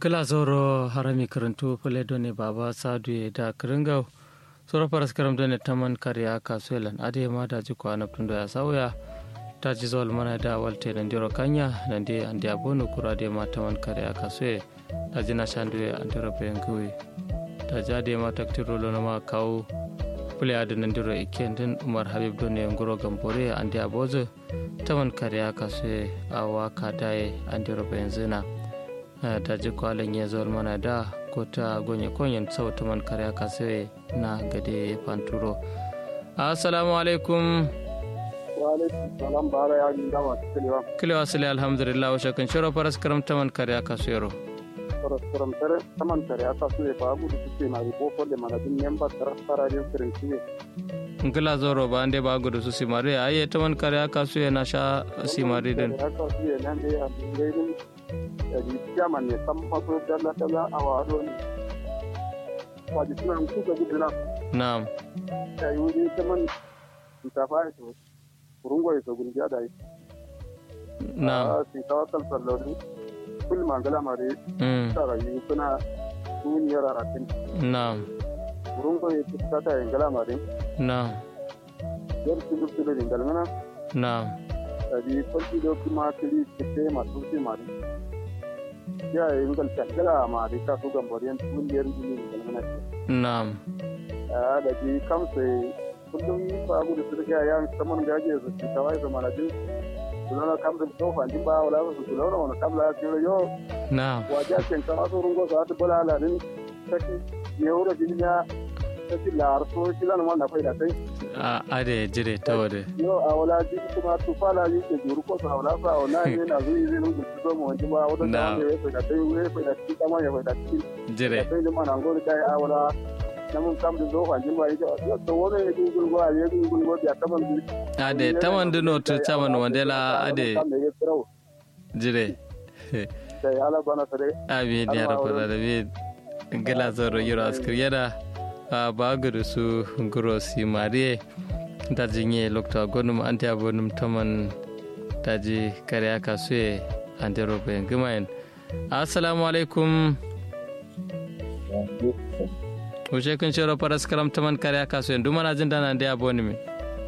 kila zoro harami karantu fule doni baba sadu da kiringau soro paras karam doni taman kariya kasuelan ade ma da ji ko anaptundo ya sauya ta ji zol mana da walte nan diro kanya nan de ande abono kura de ma taman kariya kasue ta ji na shandu ya andiro bengui ta ja de ma taktiro lo na ma kawo fule ade nan diro ikendin umar habib doni ngoro gambore ande abozo taman kariya kasue awa kadaye andiro benzina ta ji kwalin ya zuwa mana da ko ta gonye konyen sauta man karya kasuwe na gade fanturo assalamu alaikum wa alaikum salam bara ya ginda masu kilewa kilewa sile alhamdulillah wa shakan shiro faras karam taman karya kasuwero Soroskorom tere taman tare aka suye ba gudu suke na ribo folle mana din memba tara tara din sirin suye. ngila zoro ba ande ba gudu su simari aye taman karya kasuwe na sha simari din Aka suye nan dai a dingayin da di chairman ne san maso dalla dalla a wado ne. Waji suna kuka gudu na na'am ya yi wuri taman shinkafa ya so. Kurungo ya so gungiya da yi. na'am Shinkafa kalsallori. Kul mangala mare mm, tara yi suna duniyar aratin. na'am Kurungo ya ci kata yin gala mare. na'am Yar tudu tudu yin galmana. na'am tadi farki do kuma kiri kite masu ce mari ya yi ngal takala mari ka su gambariyan tuliyar jini da mana na'am a da ji kamse kullum fa gudu su riga ya saman gaje su ci tawai da mana jin kulona kam da to fa jin ba wala su kulona wala kam la ci yo na'am waja ken ka so rungo sa ta bala la din taki yewro jini ya taki lar so kilan wanda faida sai a ade jire ta wade yo a wala ji kuma tu fala yi ke juru ko sa wala sa wala ne na zuyi zai nungu su mu wani ba wata Na. ta ne ya da kai we fa da ci kama ya fa da ci jire da kai da mana ngol kai a wala na mun kam da zo fa jin ba yi yo to wani ya gungul go a ya gungul go ya kaman bi ade taman dino to taman wandela ade kam da ya tsaro jire sai ala bana sare amin ya rabu da rabi gila zoro yiro askir yana a bagudu su guro si mariye da jinye lokta gonum anti abonum taman daji kare aka suye anti robe gimayen assalamu alaikum wuce kun shiro faras karam taman kare aka suye dumana jin dana da aboni min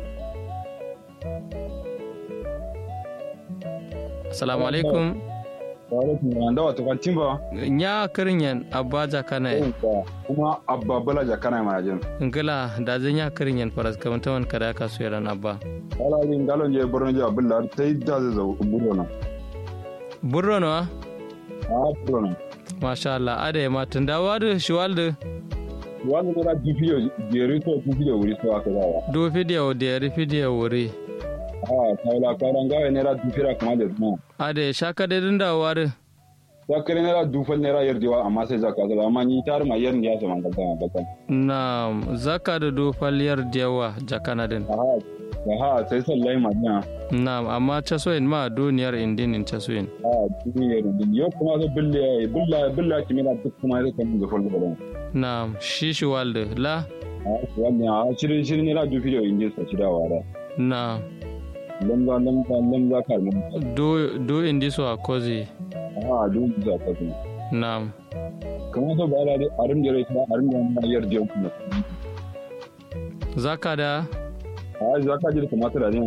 assalamu alaikum wanda wata kwantin ba nya kirinyan abba jakana kuma abba bala jakana mana jin ngila da zan ya kirinyan faras karam taman kare aka suye ran abba ala rin galon je borno je abulla ta yi da zai zau buro na burro no a buro na masha Allah ade ma tunda wadu shiwaldu wani ne na dufiyo jeri to dufiyo wuri so aka zawa do video da ri video wuri a kawla karan gawe ne ra dufira kuma da na ade shaka da dinda wadu ya kare ne ra dufal ne ra yarjewa amma sai zaka zaba amma ni tar ma yar ya sama da kan bakan na zaka da do faliyar dewa jakana din a ha sai sallai ma na na amma chasoin ma duniyar indin in chasoin a duniyar din yo kuma zo billa billa billa kimi na duk kuma zai kan da fulda da na shi shiwaldu la a wannan a shirin shirin ne ra dufiyo inji sa shidawa da na lamza lamza lamza kalmun do do indi so akozi a duk za ka zo na kamar so ba da arin da rai a rin da na yarda kuma zaka da a za ka ji da kamata da ne